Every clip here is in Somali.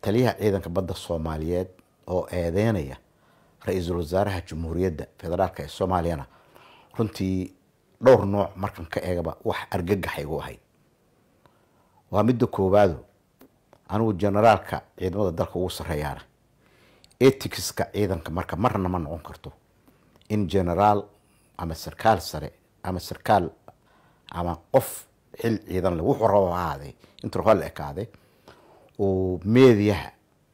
taliyaha ciidanka badda soomaaliyeed oo eedeynaya ra-iisul wasaaraha jamhuuriyadda federaalk ee soomaaliyana runtii dhowr nooc markan ka eegaba wax argagaxa igu ahayd waa midda koowaado anigu generaalka ciidamada dalka ugu sarreeyaana eticska ciidanka marka marna ma noqon karto in generaal ama sarkaal sare ama sarkaal ama qof xil ciidan le wuxuu rabo ha ahaadee intuu raba la ekaade uu meediyaha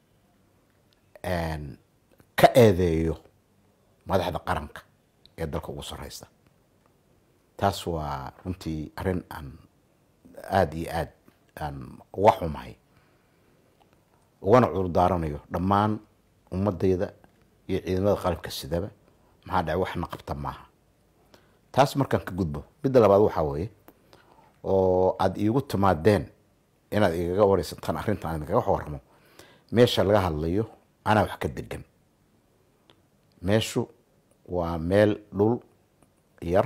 ka eedeeyo madaxda qaranka ee dalka ugu sarreysa taas waa runtii arrin aan aada iyo aada aan uga xumahay ugana cudur daaranayo dhammaan ummadayda iyo ciidamada qalabka sidaba maxaa dhacay waxna qabta maaha taas markaan ka gudbo midda labaad waxaa weeye oo aada iigu timaadeen inaad igaga wareysataan arrintan aan idinkaga waramo meesha laga hadlayo anaa wax ka degan meeshu waa meel dhul yar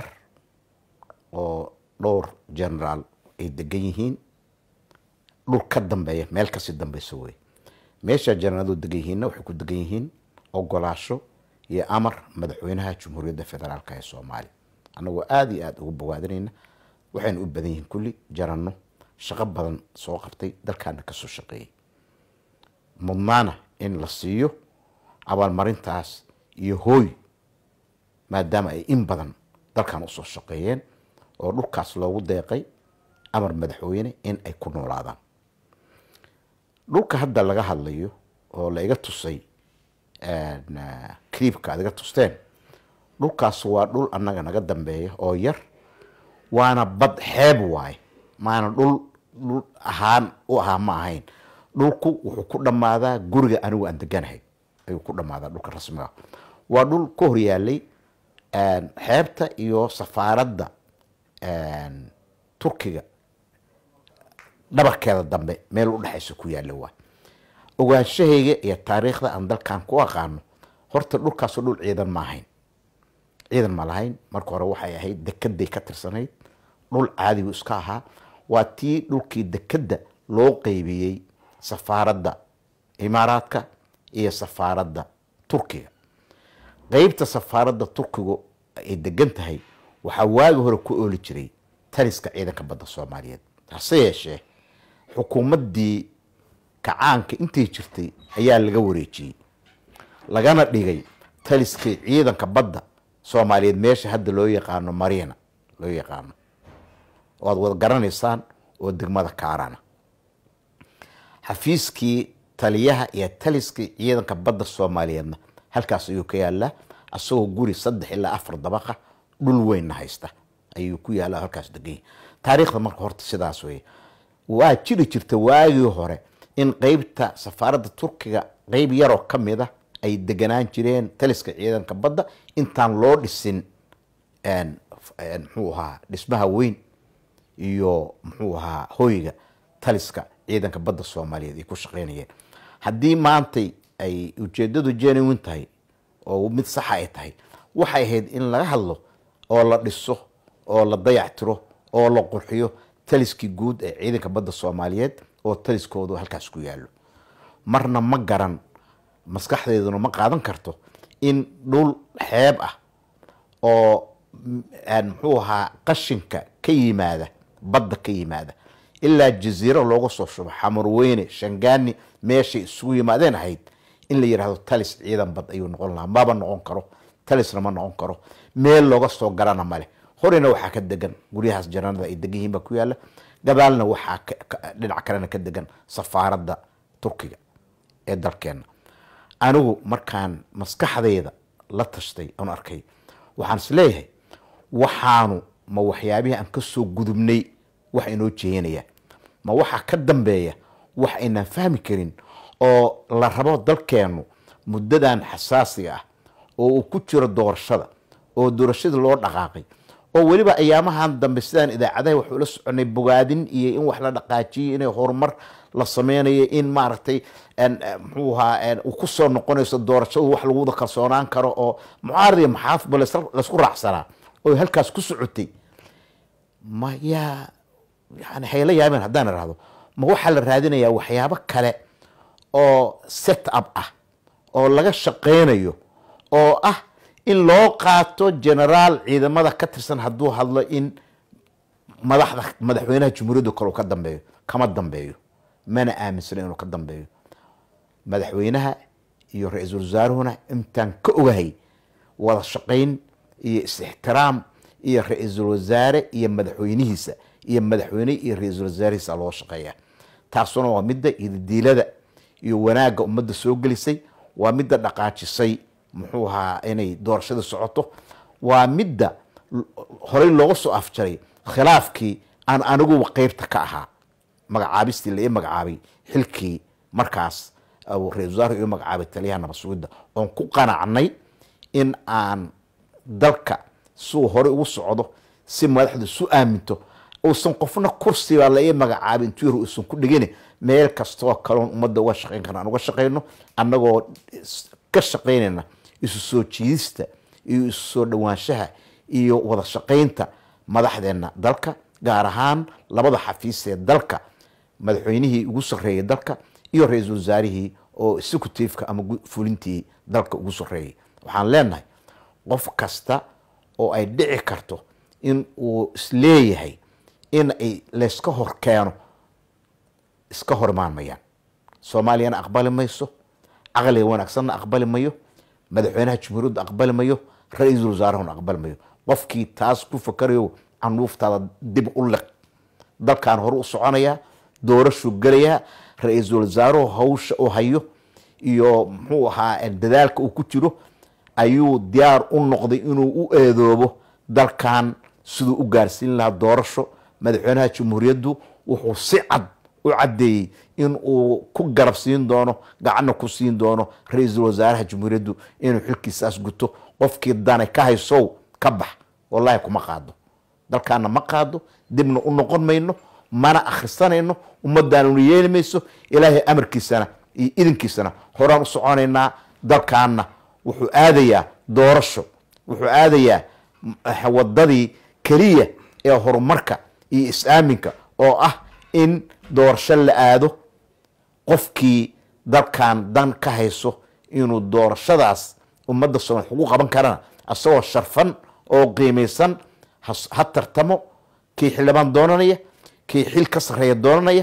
oo dhowr generaal ay degan yihiin dhul ka dambeeya meel kasii dambeysa wey meesha generaaladu degan yihiinna waxay ku degan yihiin ogolaasho iyo amar madaxweynaha jamhuuriyadda federaalk ee soomaaliya annagoo aada iyo aada ugu bawaadinayna waxayna u badan yihiin kulli jaranno shaqo badan soo qabtay dalkaana kasoo shaqeeyey mudnaana in la siiyo abaalmarintaas iyo hooy maadaama ay in badan dalkan usoo shaqeeyeen oo dhulkaas loogu deeqay amar madaxweyne in ay ku noolaadaan dhulka hadda laga hadlayo oo la iga tusay cliibka aad iga tusteen dhulkaas waa dhul annaga naga dambeeya oo yar waana bad xeeb waaye maana dhul dhul ahaan u ahaa ma ahayn dhulku wuxuu ku dhammaadaa guriga anigu aan deganahay ayuu ku dhammaadaa dhulka rasmiga waa dhul ka horyaalay xeebta iyo safaaradda turkiga dhabarkeeda dambe meel u dhexaysa ku yaalla waa ogaanshahayga iyo taariikhda aan dalkan ku aqaano horta dhulkaasoo dhul ciidan ma ahayn ciidan ma lahayn marka hore waxay ahayd dekeday ka tirsanayd dhul caadigu iska ahaa waa tii dhulkii dekedda loo qeybiyey safaaradda imaaraadka iyo safaaradda turkiga qeybta safaaradda turkigu ay degan tahay waxaa waagi hore ku ooli jiray taliska ciidanka badda soomaaliyeed hase yeeshee xukuumaddii kacaanka intay jirtay ayaa laga wareejiyey lagana dhigay taliskii ciidanka badda soomaaliyeed meesha hadda loo yaqaano mariina loo yaqaano oo aad wada garanaysaan oo degmada kaarana xafiiskii taliyaha iyo taliskii ciidanka badda soomaaliyeedna halkaas ayuu ka yaallaa asagoo guri saddex ilaa afar dabaqa dhul weynna haysta ayuu ku yaalla halkaas deganya taariikhda marka horta sidaas wey waa jiri jirta waagii hore in qeybta safaaradda turkiga qeyb yaroo ka mid a ay deganaan jireen taliska ciidanka badda intaan loo dhisin muxuu ahaa dhismaha weyn iyo muxuu ahaa hoyga taliska ciidanka badda soomaaliyeed ay ku shaqeynayeen haddii maantay ay ujeedadu genuine tahay oo mid saxa ay tahay waxay ahayd in laga hadlo oo la dhiso oo la dayactiro oo la qurxiyo taliskii guud ee ciidanka badda soomaaliyeed oo taliskoodu halkaas ku yaallo marna ma garan maskaxdeeduna ma qaadan karto in dhul xeeb ah oo muxuu ahaa qashinka ka yimaada badda ka yimaada ilaa jaziiro looga soo shubo xamarweyne shangaani meeshay isugu yimaadeen ahayd in la yidhaahdo talis ciidan bad ayuu noqon lahaa maba noqon karo talisna ma noqon karo meel looga soo garana male horena waxaa ka degan guryahaas janaanada ay degan yihiin baa ku yaalla gadaalna waxaa dhinac kalena ka degan safaaradda turkiga ee dalkeenna anigu markaan maskaxdayda la tashtay oon arkay waxaan is leeyahay waxaanu ma waxyaabihii aan ka soo gudubnay wax inoo jeeyanaya ma waxaa ka dambeeya wax aynaan fahmi karin oo la rabo dalkeennu muddadan xasaasiga ah oo uu ku jiro doorashada oo doorashada loo dhaqaaqay oo weliba ayaamahan dambe sidaan idaacadaha wax ula soconay bogaadin iyo in wax la dhaqaajiyo inay horumar la sameynayo in maaragtay muxuu ahaa uu kusoo noqonayso doorashadu wax lagu wada kalsoonaan karo oo mucaarad iyo maxaafidba laysku raacsanaa oo halkaas ku socotay ma yaa yani hayla yaabeen haddaan irahdo ma waxaa la raadinayaa waxyaabo kale oo set up ah oo laga shaqaynayo oo ah in loo qaato generaal ciidamada ka tirsan hadduu hadlo in madaxda madaxweynaha jumhuuriyadda kale uu ka dambeeyo kama dambeeyo mana aaminsana inuu ka dambeeyo madaxweynaha iyo ra-iisul wasaaruhuna intaan ka ogahay wada shaqayn iyo is-ixtiraam iyo ra-iisul wasaare iyo madaxweynihiisa iyo madaxweyne iyo ra-iisul wasaarihiisa loo shaqeeya taasuna waa midda idadiilada iyo wanaagga ummadda soo gelisay waa midda dhaqaajisay muxuu ahaa inay doorashada socoto waa midda horey looga soo afjaray khilaafkii aan aniguba qeybta ka ahaa magacaabistii la ii magacaabay xilkii markaas ra-isul wasaar ii magacaabay taliyaha nabad sugidda oon ku qanacnay in aan dalka siuu horey ugu socdo si madaxdu isu aaminto uusan qofna kursiba la ii magacaabay intuu yar uusan ku dhigin meel kastoo kaloon ummadda uga shaqayn karna aan uga shaqayno annagoo ka shaqaynayna isu soo jiidista iyo isu soo dhowaanshaha iyo wada shaqaynta madaxdeena dalka gaar ahaan labada xafiis ee dalka madaxweynihii ugu sarreeyay dalka iyo ra-iisul wasaarihii oo executiveka ama fulintii dalka ugu sarreeyay waxaan leenahay qof kasta oo ay dhici karto in uu isleeyahay in ay layska hor keeno iska hor imaan mayaan soomaaliyana aqbali mayso caqliga wanaagsanna aqbali mayo madaxweynaha jumhuuriyadda aqbali mayo ra-iisul wasaarahuna aqbali mayo qofkii taas ku fakarayo canuuftaada dib u liq dalkan hore u soconayaa doorashuu gelayaa ra-iisul wasaaruhu hawsha u hayo iyo muxuu ahaa dadaalka uu ku jiro ayuu diyaar u noqday inuu u eedoobo dalkan siduu u gaarsiin lahaa doorasho madaxweynaha jumhuuriyaddu wuxuu si cad u caddeeyey in uu ku garab siin doono gacanna ku siin doono ra-iisul wasaaraha jumhuuriyaddu inuu xilkiisaas guto qofkii dane ka haysow ka bax wallahi kuma qaado dalkaana ma qaado dibna u noqon mayno mana akhrisanayno ummaddaanuna yeeli mayso ilaahay amarkiisana iyo idinkiisana horaan u soconaynaa dalkaana wuxuu aadayaa doorasho wuxuu aadayaa wadadii keliya ee horumarka iyo is-aaminka oo ah in doorasho la aado qofkii dalkan dan ka hayso inuu doorashadaas ummadda soomaaliya ugu qaban karana isagoo sharfan oo qiimaysan ha tartamo kii xildhibaan doonanaya kii xil ka sarreeya doonanaya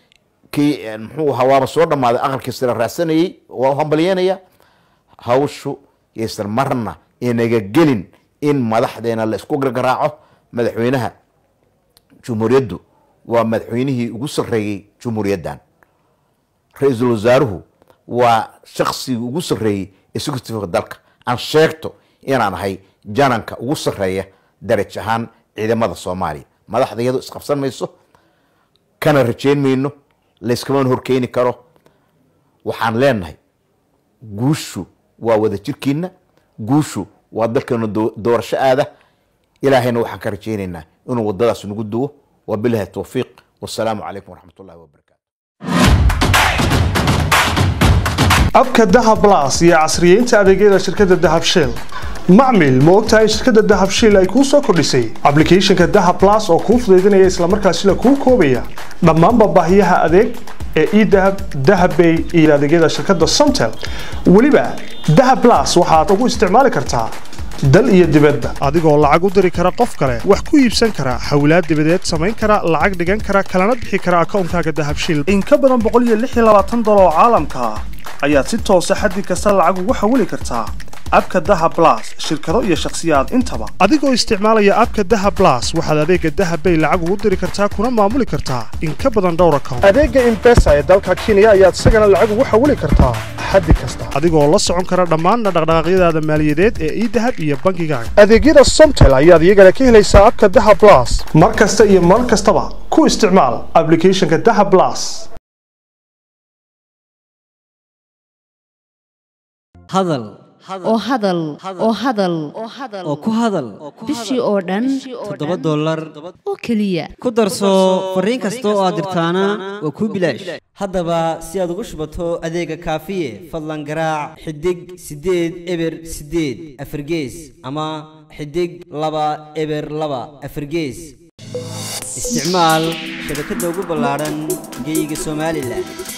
kii muxuu ahaa waaba soo dhammaaday aqalkiisa la raadsanayey waa u hambalyeynaya hawshu yaysan marna inaga gelin in madaxdeena la isku gargaraaco madaxweynaha jumhuuriyaddu waa madaxweynihii ugu sarreeyey jumhuuriyaddan ra-iisul wasaaruhu waa shaksigii ugu sarreeyey executiveka dalka aan sheegto inaan ahay jananka ugu sarreeya daraj ahaan ciidamada soomaaliya madaxda iyadoo isqabsan mayso kana rajeyn mayno layskaman horkeeni karo waxaan leenahay guushu waa wada jirkiina guushu waa dalkeena doorasho aada ilaahayna waxaan ka rajaynaynaa inuu wadadaas nagu duwo wabilahi towfiiq wasalaamu calaykum waraxmat ullahi wabarakatu abka dahab las iyo casriyeynta adeegyada shirkadda dahab shell macmil ma ogtahay shirkadda dahab shell ay kuu soo kordhisay ablicathonka dahab las oo kuu fudaydinaya islamarkaasina kuu koobaya dhammaanba baahiyaha adeeg ee edahab dahabbay iyo adeegyada shirkadda somtel weliba dahab las waxaad ugu isticmaali kartaa dal iyo dibadba adigoo lacag u diri kara qof kale wax ku iibsan kara hawlaad dibadeed samayn kara lacag dhigan kara kalana bixi kara akoonkaaga dahabshil in ka badan boqoliyoaaadollar oo caalamka ah ayaad si toosa xaddi kasta lacag ugu xawili kartaa abka dahab las shirkado iyo shakhsiyaad intaba adigoo isticmaalaya abka dahab las waxaad adeega dahabbay lacag ugu diri kartaa kuna maamuli kartaa in ka badan dhowr account adeega imbesa ee dalka kenya ayaad isagana lacag ugu xawili kartaa xaddi kasta adigoo la socon kara dhammaanna dhaqdhaqaaqyadaada maaliyadeed ee idahab iyo bankigaaga adeegyada somtel ayaad iyagana ka helaysaa abka dahab las mar kasta iyo mar kastaba ku isticmaal ablicathonka dahab las hadal oo hadal oo hadal oo ku hadal bishii oo dhan toddoba dollar oo keliya ku darso fariin kasta oo aad dirtaana waa kuu bilaash haddaba si aad ugu shubato adeega kaafiye fadlan garaac xidig siddeed eber siddeed afargees ama xidig laba eber laba afargees isticmaal shabakadda ugu ballaadhan geeyiga somalilan